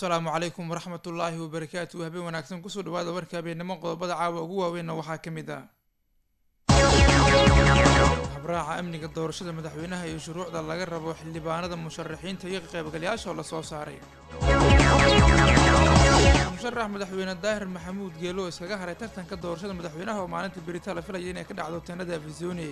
asalaamu calaykum waraxmat ullaahi wabarakaatu habeen wanaagsan kusoo dhawaada warka habeennimo qodobada caawa ugu waaweynna waxaa ka mid ah habraaca amniga doorashada madaxweynaha iyo shuruucda laga rabo xildhibaanada musharaxiinta iyo qaybgalayaasha oo lasoo saaray musharax madaxweyne daahir maxamuud geelo iskaga haray tartanka doorashada madaxweynaha oo maalinta berita la filaya inay ka dhacdo teenada afisoni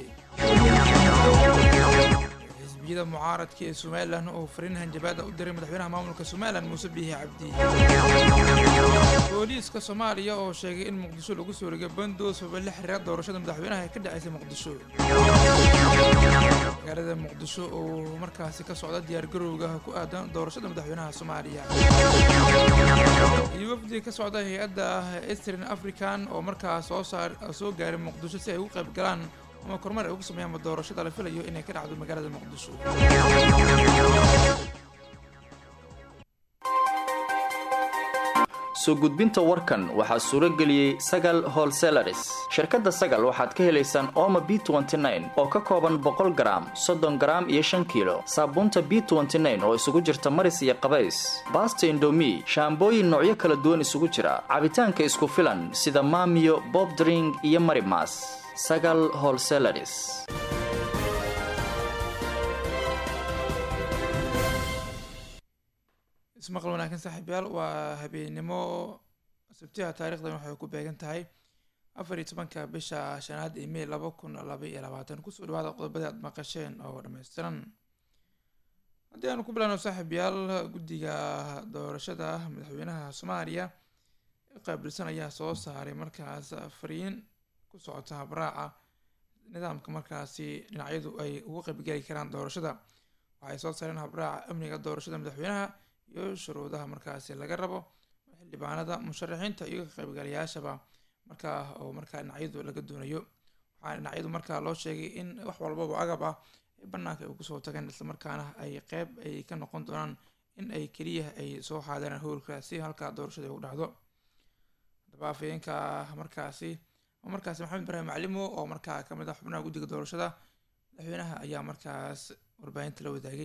xisbiyada mucaaradka ee somalilan oo fariin hanjabaada u diray madaxweynaha maamulka somalilan muuse biixi cabdi booliiska soomaaliya oo sheegay in muqdisho lagu soo rigay bandoos oo la xiriira doorashada madaxweynaha ee ka dhacaysa muqdisho magaalada muqdisho oo markaasi ka socda diyaargarowga ku aadan doorashada madaxweynaha soomaaliya iyo wafdi ka socda hay-adda eastern african oo markaas soo saar soo gaaray muqdisho si ay ugu qayb galaan ama kormeer ay ugu sameeyaanba doorashada la filayo inay ka dhacdo magaalada muqdisho soo gudbinta warkan waxaa suuro geliyey sagal holselaris shirkadda sagal waxaad ka helaysaan ooma b oo ka kooban boqol garaam soddon garaam iyo shan kiilo saabuunta b oo isugu jirta maris iyo qabays baasta indomi shaambooyin noocyo kala duwan isugu jira cabitaanka isku filan sida maamiyo bobdring iyo marimas sagal holselaris ismaqal wanaagsan saaxiibyaal waa habeennimo sabtiha taarikhdan waxay ku beegan tahay afar iyo tobanka bisha shanaad ee mey laba kun laba iyo labaatan kusoo dhawaada qodobadii aad maqasheen oo dhammaystiran haddii aanu ku bilaano saaxiibyaal guddiga doorashada madaxweynaha soomaaliya ee qaabilsan ayaa soo saaray markaas fariin ku socota habraaca nidaamka markaasi dhinacyadu ay ugu qaybgeli karaan doorashada waxay soo saareen habraaca amniga doorashada madaxweynaha iyo shuruudaha markaasi laga rabo xildhibaanada musharaxiinta iyo ka qaybgalayaashaba markaa oo markaa dhinacyadu laga doonayo waxaa dhinacyadu markaa loo sheegay in wax walbaba agab ah ee banaanka ay kusoo tageen islamarkaana ay qeyb ay ka noqon doonaan in ay keliya ay soo xaadiraan howlka si halkaa doorashada ay u dhacdo haddaba afayeenka markaasi markaasi maxamed ibraahim maclimo oo markaa kamid ah xubnaha guddiga doorashada madaxweynaha ayaa markaas warbaahinta la wadaagay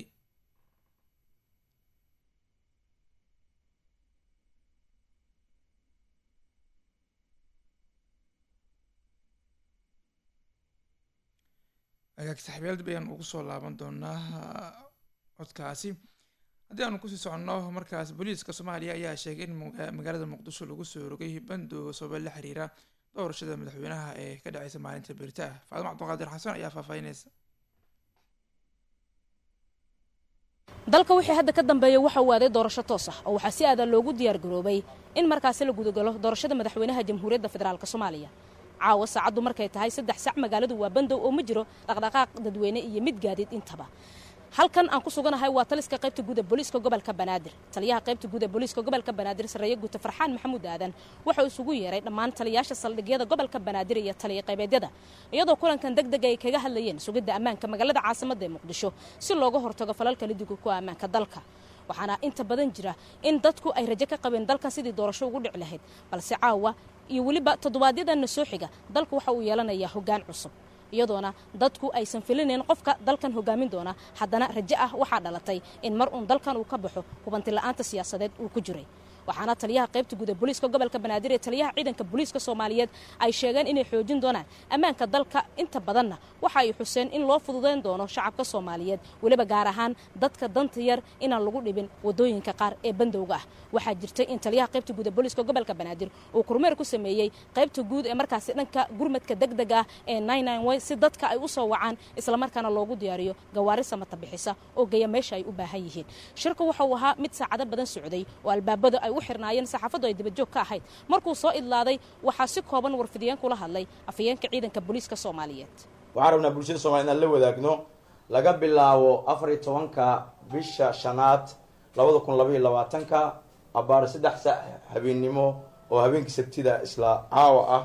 agaag saxiibyaal dib ayaan ugu soo laaban doonaa codkaasi haddii aanu kusii soconno markaas booliiska soomaaliya ayaa sheegay in magaalada muqdisho lagu soo rogay bando sabab la xiriira doorashada madaxweynaha ee ka dhaceysa maalinta berita ah faadimo cabdiqaadir xasan ayaa faahfaahinaysa dalka wixii hadda ka dambeeya waxa uu aaday doorasho toos ah oo waxaa si aadan loogu diyaar garoobay in markaasi la gudagalo doorashada madaxweynaha jamhuuriyadda federaalk soomaaliya caawa saacaddu markay tahay saddex sac magaaladu waa bandow oo ma jiro dhaqdhaqaaq dadweyne iyo mid gaadiid intaba halkan aan ku suganahay waa taliska qaybta guud ee booliiska gobolka banaadir taliyaha qaybta guud ee booliiska gobolka banaadir sarreeye guuta farxaan maxamuud aadan wuxuu isugu yeeray dhammaan taliyaasha saldhigyada gobolka banaadir iyo taliya qaybeedyada iyadoo kulankan deg deg ay kaga hadlayeen sugidda ammaanka magaalada caasimadda ee muqdisho si looga hortago falalka lidiga ku ammaanka dalka waxaana inta badan jira in dadku ay rajo ka qabeen dalkan sidii doorasho ugu dhici lahayd balse caawa iyo weliba toddobaadyadana soo xiga dalku waxa uu yeelanayaa hoggaan cusub iyadoona dadku aysan filinayn qofka dalkan hogaamin doona haddana rajo ah waxaa dhalatay in mar uun dalkan uu ka baxo hubanti la'aanta siyaasadeed uu ku jiray waxaana taliyaha qaybta guud ee booliiska gobolka banaadir ee taliyaha ciidanka booliiska soomaaliyeed ay sheegeen inay xoojin doonaan ammaanka dalka inta badanna waxa ay xuseen in loo fududayn doono shacabka soomaaliyeed weliba gaar ahaan dadka danta yar inaan lagu dhibin wadooyinka qaar ee bandowga ah waxaa jirtay in taliyaha qaybta guud ee booliiska gobolka banaadir uu kormeer ku sameeyey qaybta guud ee markaasi dhanka gurmadka degdeg ah ee wy si dadka ay u soo wacaan islamarkaana loogu diyaariyo gawaari samata bixisa oo geeya meesha ay u baahan yihiin shirka waxa uu ahaa mid saacado badan socday oo albaabada ay u xirnaayeen saxaafaddu ay dibajoog ka ahayd markuu soo idlaaday waxaa si kooban warfidiyeen kula hadlay afhayeenka ciidanka booliiska soomaaliyeed waxaan rabnaa bulshada soomaliya inaan la wadaagno laga bilaabo afar iyo tobanka bisha shanaad labada kun labaiyo labaatanka abaar saddex saac habeennimo oo habeenkii sabtida isla caawa ah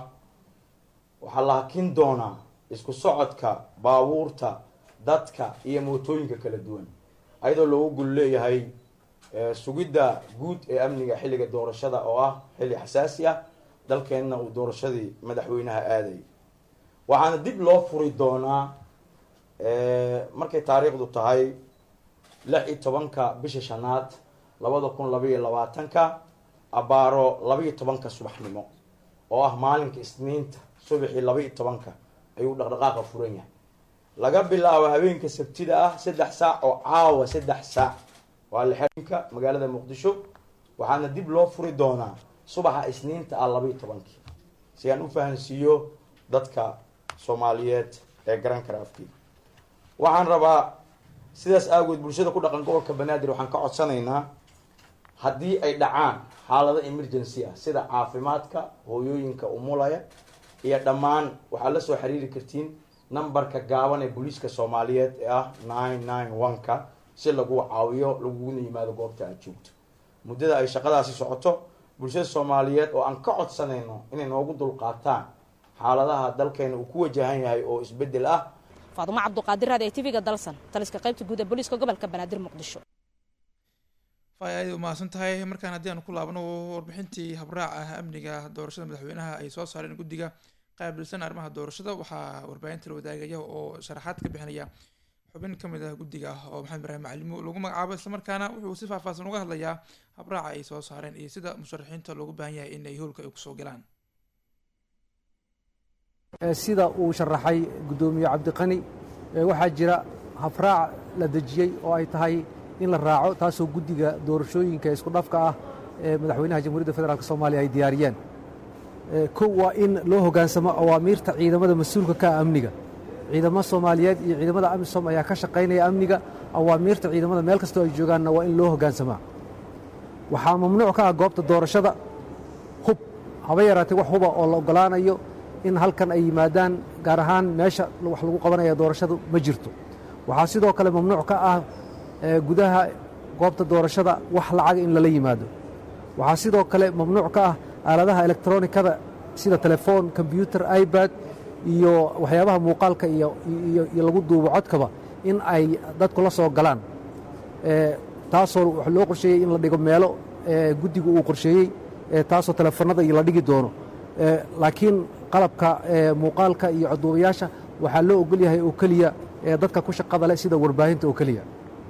waxaa la hakin doonaa isku socodka baabuurta dadka iyo mootooyinka kala duwan ayadoo loogu gul leeyahay sugidda guud ee amniga xilliga doorashada oo ah xilli xasaasi ah dalkeenna uu doorashadii madaxweynaha aaday waxaana dib loo furi doonaa markay taariikhdu tahay lix iyo tobanka bisha shanaad labada kun labaiyo labaatanka abaaro labaiyo tobanka subaxnimo oo ah maalinka isniinta subaxii labaiyo tobanka ayuu dhaqdhaqaaqa furan yahay laga bilaabo habeenka sabtida ah saddex saac oo caawa saddex saac waa lixinka magaalada muqdisho waxaana dib loo furi doonaa subaxa isniinta ah labaiyo tobankii si aan u fahansiiyo dadka soomaaliyeed ee garan kara afkiida waxaan rabaa sidaas aagood bulshada ku dhaqan gobolka banaadir waxaan ka codsanaynaa haddii ay dhacaan xaalado emergency ah sida caafimaadka hooyooyinka umulaya iyo dhammaan waxaad la soo xiriiri kartiin numberka gaaban ee booliiska soomaaliyeed ee ah nine nine one-ka si lagu caawiyo laguguna yimaado goobta aad joogto muddada ay shaqadaasi socoto bulshada soomaaliyeed oo aan ka codsanayno inay noogu dulqaataan xaaladaha dalkeena uu ku wajahan yahay oo isbeddel ah faadumo cabduqaadir raad ee tv-ga dalsan taliska qaybta guud ee booliiska gobolka banaadir muqdisho fay aad umahadsan tahay markaan haddii aanu ku laabno warbixintii habraaca amniga doorashada madaxweynaha ay soo saareen guddiga qaabilsan arrimaha doorashada waxaa warbaahinta la wadaagaya oo sharaxaad ka bixinaya xubin ka mid ah guddiga oo maxamed ibraahim macalimo lagu magacaabo islamarkaana wuxuu si faahfaahsan uga hadlayaa habraaca ay soo saareen iyo sida musharaxiinta loogu baahan yahay in ay howlka ay kusoo galaan sida uu sharaxay guddoomiye cabdiqani waxaa jira habraac la dejiyey oo ay tahay in la raaco taasoo guddiga doorashooyinka isku dhafka ah ee madaxweynaha jamhuuriyadda federaalk soomaaliya ay diyaariyeen kow waa in loo hoggaansamo awaamiirta ciidamada mas-uulka ka ah amniga ciidamo soomaaliyeed iyo ciidamada amisom ayaa ka shaqaynaya amniga awaamiirta ciidamada meel kastoo ay joogaanna waa in loo hoggaansamaa waxaa mamnuuc ka ah goobta doorashada hub haba yaraatee wax huba oo la oggolaanayo in halkan ay yimaadaan gaar ahaan meesha wax lagu qabanaya doorashadu ma jirto waxaa sidoo kale mamnuuc ka ah gudaha goobta doorashada wax lacaga in lala yimaado waxaa sidoo kale mamnuuc ka ah aaladaha elektronikada sida telefoon kombyutar ibad iyo waxyaabaha muuqaalka iyo lagu duubo codkaba in ay dadku la soo galaan taasoo wax loo qorsheeyey in la dhigo meelo guddigu uu qorsheeyey taasoo telefoonada iyo la dhigi doono laakiin qalabka muuqaalka iyo codduubayaasha waxaa loo ogol yahay oo keliya dadka ku shaqada leh sida warbaahinta oo keliya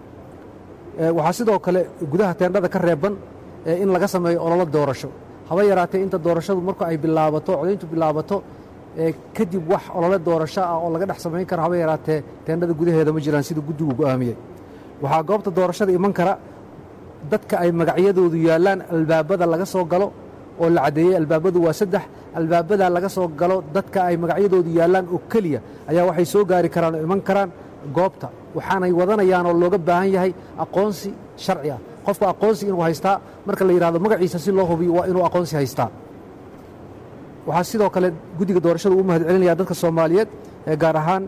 waxaa sidoo kale gudaha teendhada ka reeban in laga sameeyo ololo doorasho haba yaraatee inta doorashadu marku ay bilaabato codayntu bilaabato kadib wax olole doorasho ah oo laga dhex samayn kara haba yaraatee teendhada gudaheeda ma jiraan sida guddigu go'aamiyey waxaa goobta doorashada iman kara dadka ay magacyadoodu yaallaan albaabada laga soo galo oo la caddeeyey albaabadu waa saddex albaabada laga soo galo dadka ay magacyadoodu yaallaan oo keliya ayaa waxay soo gaari karaan oo iman karaan goobta waxaanay wadanayaan oo looga baahan yahay aqoonsi sharci ah qofka aqoonsi inuu haystaa marka la yidhahdo magaciisa si loo hubiyo waa inuu aqoonsi haystaa waxaa sidoo kale guddiga doorashada u mahad celinaya dadka soomaaliyeed gaar ahaan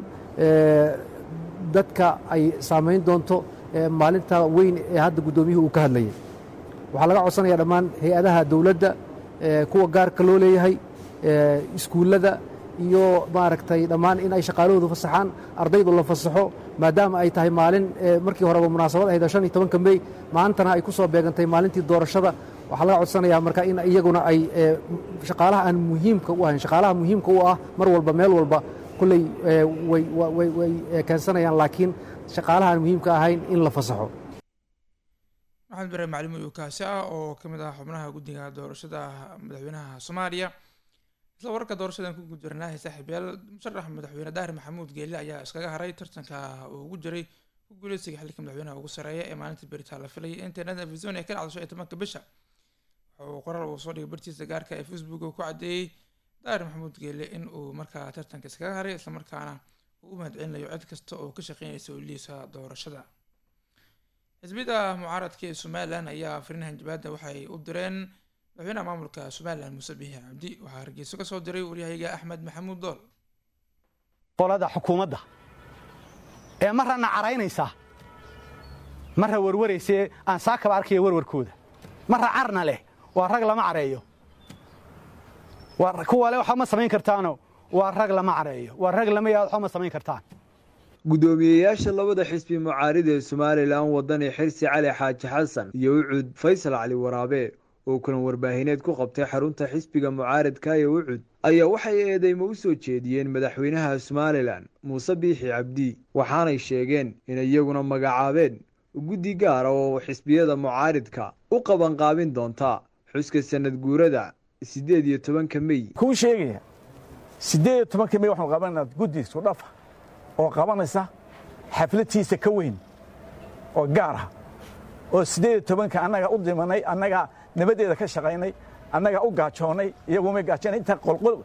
dadka ay saamayn doonto maalinta weyn ee hadda guddoomiyuhu uu ka hadlayay waxaa laga codsanaya dhammaan hay-adaha dowladda kuwa gaarka loo leeyahay iskuullada iyo maaragtay dhammaan in ay shaqaalahoodu fasaxaan ardaydu la fasaxo maadaama ay tahay maalin markii horeba munaasabad ahayd oo shan iyo tobanka mey maantana ay ku soo beegantay maalintii doorashada waxaa laga codsanayaa marka in iyaguna ay shaqaalaha aan muhiimka u ahayn shaqaalaha muhiimka u ah mar walba meel walba kulley way keensanayaan laakiin shaqaalaha aan muhiimka ahayn in la fasaxo maxamed ibraahim macalimo iyo kaasi ah oo ka mid ah xubnaha guddiga doorashada madaxweynaha soomaaliya isla wararka doorashadan ku gudjarnaahay saaxiibyaal musharax madaxweyne daahir maxamuud geelle ayaa iskaga haray tartanka uu ugu jiray ku guuleysiga xilka madaxweynaha ugu sareeya ee maalinta beritaan la filayay internet afisoon ee ka dhacdo shan iyo tobanka bisha wuxuu qoraal uu soo dhigay bartiisa gaarka ee facebook uu ku caddeeyey daahir maxamuud geelle in uu markaa tartanka iskaga haray islamarkaana uu u mahad celinayo cid kasta oo ka shaqeynaysa oliisa doorashada xisbiyada mucaaradka ee somalilan ayaa farinahan jabaadda waxay u direen madaxweynaha maamulka somalilan muuse biixi cabdi waxaa hargeyso ka soo diray waryahayga axmed maxamuud dool qolada xukuumadda ee marrana caraynaysa marra warwaraysee aan saakaba arkaya warwarkooda marra carna leh waa rag lama careeyo kuwa le waxba ma samayn kartaano waa rag lama careeyo waa rag lama yaad waxba ma samayn kartaan gudoomiyeyaasha labada xisbi mucaarida ee somalilan wadani xirsi cali xaaji xasan iyo ucud faysal cali waraabe oo kulan warbaahineed ku qabtay xarunta xisbiga mucaaradka ee ucud ayaa waxay eedeymo u soo jeediyeen madaxweynaha somalilan muuse biixi cabdi waxaanay sheegeen in iyaguna magacaabeen guddi gaara oo xisbiyada mucaaridka u qabanqaabin doonta xuska sanad guurada siddeed iyo tobanka mey kuu sheegaya siddeed iyo tobanka mey waxaanu qabanayna guddi isku dhafa oo qabanaysa xafladtiisa ka weyn oo gaar ah oo siddeed iyo tobanka annaga u dimanay annaga nabadeeda ka shaqaynay annaga u gaajoonnay iyaguma gaajoonay inta qolqol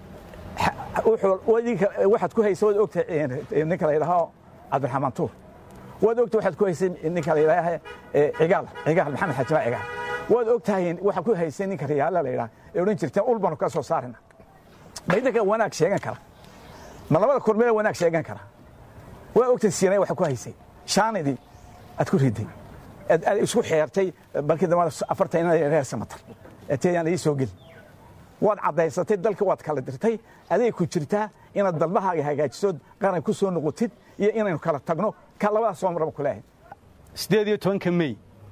waxaad ku haysa waad ogtahay ninka la yidhaaho cabdiraxmaan tuur waad ogtahay waxaad ku haysay ninka la yidhaaha cigaal cigaal maxamed xajimaa cigaal waad ogtahay waxaad ku haysay ninka riyaala la yidhaha ee odhan jirteen ul baanu ka soo saarina ma idinka wanaag sheegan kara ma labada kormeeda wanaag sheegan kara waa ogtahay siinay waxaad ku haysay shaanidii aad ku riday aad isku xeertay balkii dambe afartan reer samatar eetayaan ii soo gelin waad caddaysatay dalka waad kala dirtay aday ku jirtaa inaad dalbahaaga hagaajisood qaran ku soo noqotid iyo inaynu kala tagno ka labadaas soo maraba kulaahay siddeed iyo tobanka mey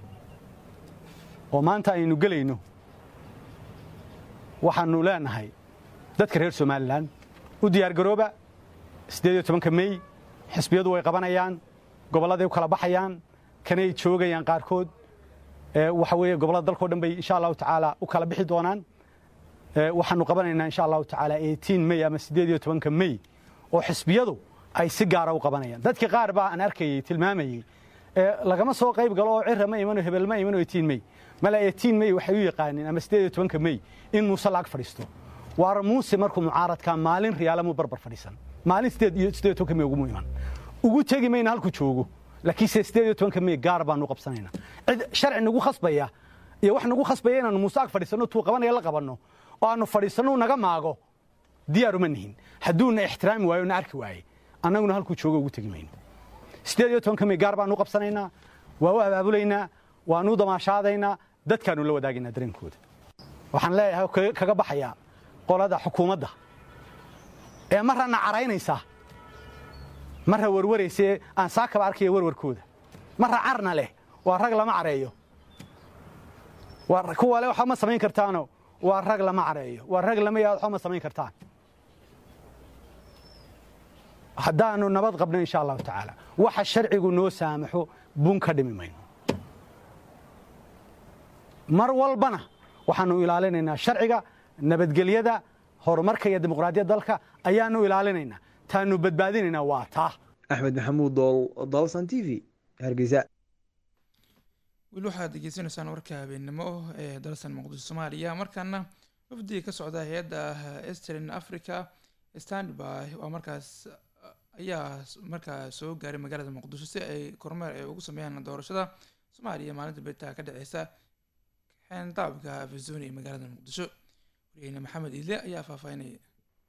oo maanta aynu gelayno waxaannu leenahay dadka reer somalilan u diyaargarooba siddeed iyo tobanka mey xisbiyadu way qabanayaan gobolladay u kala baxayaan kanay joogayaan qaarkood waxa weeye gobollada dalkao dhan bay insha allahu tacaala u kala bixi doonaan waxaanu qabanaynaa insha allahu tacaala eighteen mey ama siddeed iyo tobanka mey oo xisbiyadu ay si gaara u qabanayaan dadka qaar baa aan arkayey tilmaamayey lagama soo qayb galo oo cira ma imano hebel ma imano eighteen mey mala eighteen mey waxay u yaqaaneen ama siddeed iyo tobanka mey in muuse laag fadhiisto waara muuse markuu mucaaradkaa maalin riyaalamuu barbar fadhiisan maalin siddeed iyo siddeed iyo tobanka mey ugumu iman ugu tegi mayna halkuu joogo laakiinse siddeed iyo tobanka mey gaar baanu qabsanaynaa cid sharci nagu khasbaya iyo wax nagu khasbaya inaanu muuse ag fadhiisanno tuu qabanaya la qabanno oo aanu fadhiisanno naga maago diyaaruma nihin hadduuna ixtiraami waayo na arki waaye annaguna halkuu joogo ugu tegi mayno siddeed iyo tobanka mey gaar baanu qabsanaynaa waa u abaabulaynaa waanu damaashaadaynaa dadkaanu la wadaagaynaa dareenkooda waxaan leeyahay kaga baxayaa qolada xukuumadda ee marrana caraynaysa marra warwaraysee aan saakaba arkaya warwarkooda marra carna leh waa rag lama careeyo kuwa le waxba ma samayn kartaano waa rag lama careeyo waa rag lama yaad waxba ma samayn kartaan haddaanu nabad qabno insha allahu tacaala waxa sharcigu noo saamaxo bun ka dhimi mayno mar walbana waxaanu ilaalinaynaa sharciga nabadgelyada horumarka iyo dimuqraadiyadda dalka ayaanu ilaalinaynaa taanu badbaadinaynaa waa taa axmed maxamuud dool dolsan t v hargeysa weli waxaad degeysanaysaan warka habeennimo ee dalsan muqdisho soomaaliya markaana wafdiga ka socda hay-adda eastern africa standby waa markaas ayaa markaa soo gaaray magaalada muqdisho si ay kormeer ay ugu sameeyaan doorashada soomaaliya maalinta beritaa ka dhaceysa xeendaabka afisoni ee magaalada muqdisho wariyeyne maxamed iidle ayaa faahfaahinaya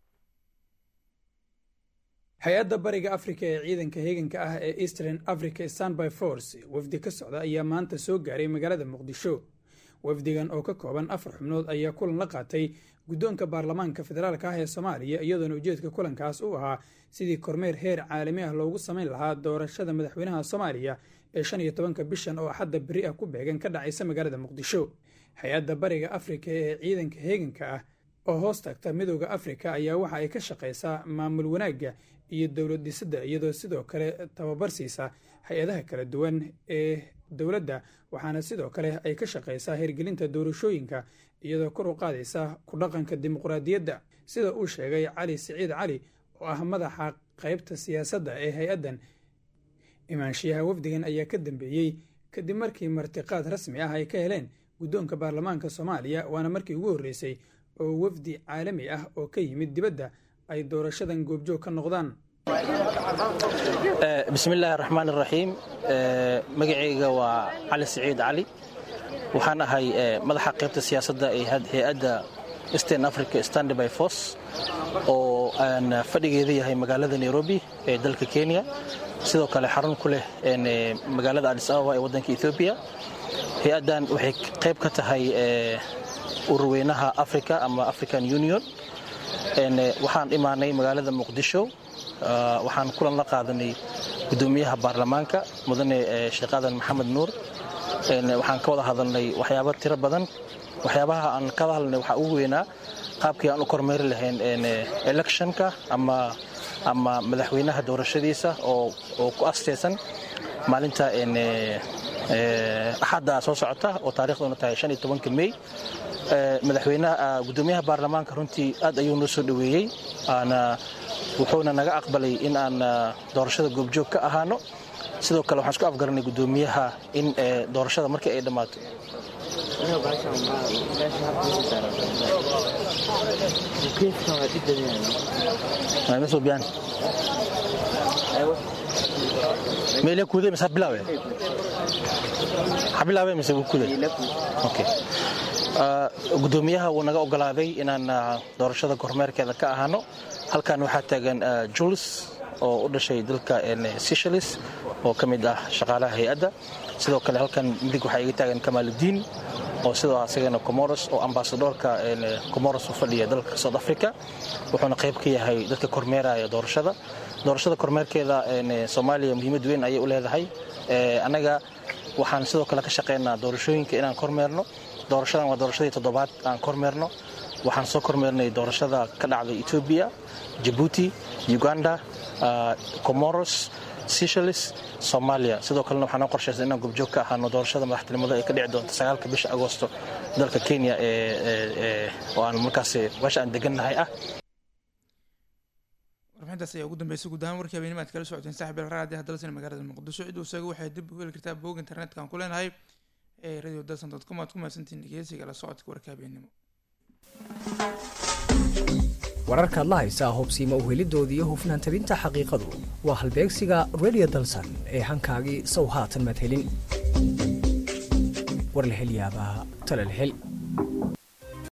hay-adda bariga afrika ee ciidanka heeganka ah ee eastern africa standby force wafdi ka socda ayaa maanta soo gaaray magaalada muqdisho wafdigan oo ka kooban afar xubnood ayaa kulan la qaatay guddoonka baarlamaanka federaalka ah ee soomaaliya iyadoona ujeedka kulankaas u ahaa sidii kormeer heer caalami ah loogu samayn lahaa doorashada madaxweynaha soomaaliya ee shan iyo tobanka bishan oo axadda beri ah ku beegan ka dhacaysa magaalada muqdisho hay-adda bariga afrika ee ciidanka heeganka ah oo hoos tagta midooda afrika ayaa waxa ay ka shaqaysaa maamul wanaagga iyo dowlad dhisidda iyadoo sidoo kale tababar siisa hay-adaha kala duwan ee dowladda waxaana sidoo kale ay ka shaqaysaa hirgelinta doorashooyinka iyadoo kor u qaadaysa ku dhaqanka dimuqraadiyadda sida uu sheegay cali siciid cali oo ah madaxa qaybta siyaasadda ee hay-addan imaanshiyaha wafdigan ayaa ka dambeeyey kadib markii martiqaad rasmi ah ay ka heleen guddoonka baarlamaanka soomaaliya waana markii ugu horreysay oo wafdi caalami ah oo ka yimid dibadda ay doorashadan goobjoog ka noqdaan bismillaahi raxmaan iraxiim magacayga waa cali siciid cali waxaan ahay madaxa qaybta siyaasadda ee hay-adda eastern africa standby force oo aan fadhigeeda yahay magaalada nairobi ee dalka kenya sidoo kale xarun ku leh magaalada adis ababa ee waddanka ethoobiya hay-addan waxay qayb ka tahay ururweynaha africa ama african union waxaan imaanay magaalada muqdisho waxaan kulan la qaadanay gudoomiyaha baarlamaanka mudane sheekh aadan maxamed nuur waxaan ka wada hadalnay waxyaabo tiro badan waxyaabaha aan ka hadalnay waxaa ugu weynaa qaabkii aan u kormeeri lahayn electionka ama ama madaxweynaha doorashadiisa oo ku asteysan maalinta axadda soo socota oo taariikhduna tahay mey madaxweynaha gudoomiyaha baarlamaanka runtii aad ayuu noo soo dhoweeyey wuxuuna naga aqbalay in aan doorashada goobjoog ka ahaano sidoo kale waxaan isku afgaranay gudoomiyaha in doorashada markii ay dhammaato meele kuude mise bilaawe bilaawe mise kuude okay gudoomiyaha wuu naga ogolaaday inaan doorashada kormeerkeeda ka ahaano halkan waxaa taagan jules oo u dhashay dalka seychelles oo ka mid ah shaqaalaha hay-adda sidoo kale halkan midig waxaa iga taagan kamaaludiin oo sidoo asagana comoros oo ambasadoorka comoros u fadhiya dalka south africa wuxuuna qayb ka yahay dadka kormeeraya doorashada doorashada kormeerkeeda soomaaliya muhiimad weyn ayay u leedahay annaga waxaan sidoo kale ka shaqaynaa doorashooyinka inaan kormeerno doorashadan waa doorashadii toddobaad aan kormeerno waxaan soo kormeernay doorashada ka dhacday etoobiya jabuuti uganda comoros seychelles soomaaliya sidoo kalena waxaa noo qorshaysan inaan gobjoog ka ahaano doorashada madaxtinimada ee ka dhici doonta sagaalka bisha agoosto dalka kenya oo aan markaas meesha aan degannahay ah warbixintaas ayaa ugu dambeysay guud ahaan warkii habeenimo aad kala socoteen saaxib el raadi hadalsan magaalada muqdisho cid uu isaga waxay dib u heli kartaa boog internetka aan ku leenahay ee radio dalsan dot com aad ku mahadsantihiin dhegeysiga la socodka warka habeenimo wararkaad la haysaa hubsiima uhelidooda iyo hufnaan tabinta xaqiiqadu waa halbeegsiga radio dalsan ee hankaagii sow haatan madhelin war la hel yaabaa tala la hel